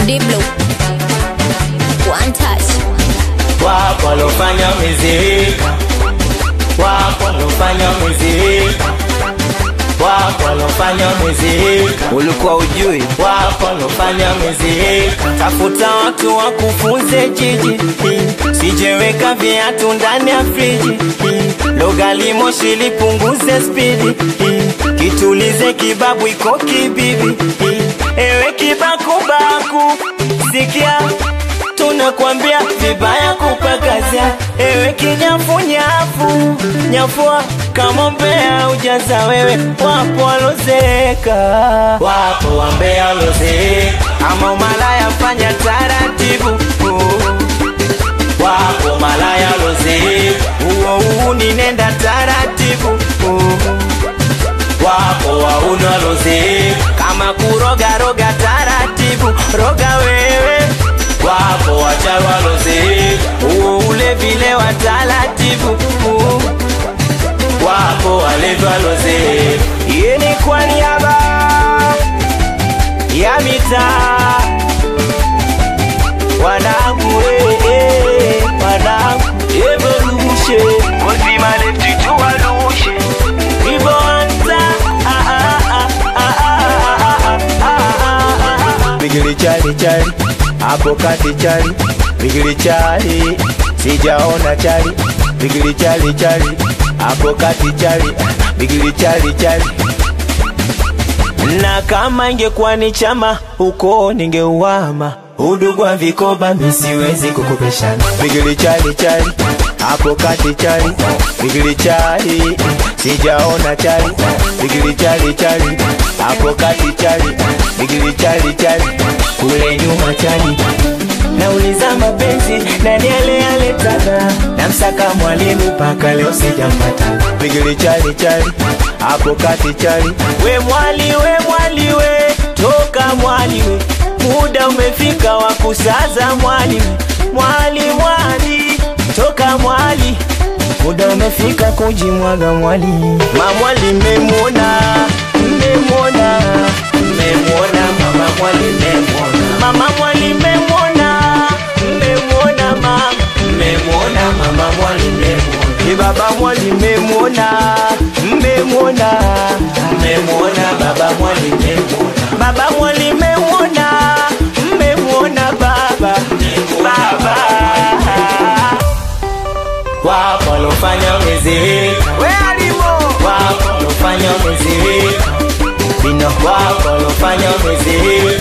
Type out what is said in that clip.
Diblo. One touch. wapo walofanya miziki, wapo walofanya miziki, wapo walofanya miziki, ulikuwa ujui wapo walofanya miziki. Tafuta watu wakufunze jiji, sijeweka viatu ndani ya friji, logali moshi lipunguze spidi, kitulize kibabu iko kibibi, ewe kibakubaku, sikia tunakwambia vibaya kupakazia, ewe kinyafunyafu nyafua kama mbea ujaza wewe, wapo walozeka, wapo wambea walozeka, ama umalaya fanya taratibu wapo malaya walozeka, uo uu ninenda taratibu wapo wauni walozeka, kama kuroga roga taratibu, roga wewe wapo wachawi walozeka, uo ule vile wa taratibu wapo walevi walozeka. Iye ni kwa niaba ya mitaa wanangu, eh, eh, wanangu evolution uzima letu tuwalushe hivyo anza ah, ah, ah, ah, ah, ah, ah, ah. bigili chali chali hapo kati chali bigili chali sijaona chali bigili chali chali hapo kati chali bigili chali chali na kama ingekuwa ni chama huko ningeuama udugu wa vikoba misiwezi kukopeshana bigili chali chali hapo kati chali bigili chali sijaona chali bigili chali chali hapo kati chali bigili chali chali kule nyuma chali nauliza mapenzi nani ale aletaka namsaka mwalimu mpaka leo sijampata bigili chali chali hapo kati chali we mwali we mwali we toka mwali we muda umefika wa kusaza mwali we mwali mwali toka mwali muda umefika kujimwaga mwali mamwali mmemwona mmemwona mmemwona mama mwali mmemwona mama mwali mmemwona mmemwona mama mmemwona mama mwali mmemwona Ni baba mwali mmemwona mmemwona mmemwona baba mwali mmemwona baba mwali mmemwona mmemwona baba baba wapo walofanya miziki we alimo wapo walofanya miziki vino wapo walofanya miziki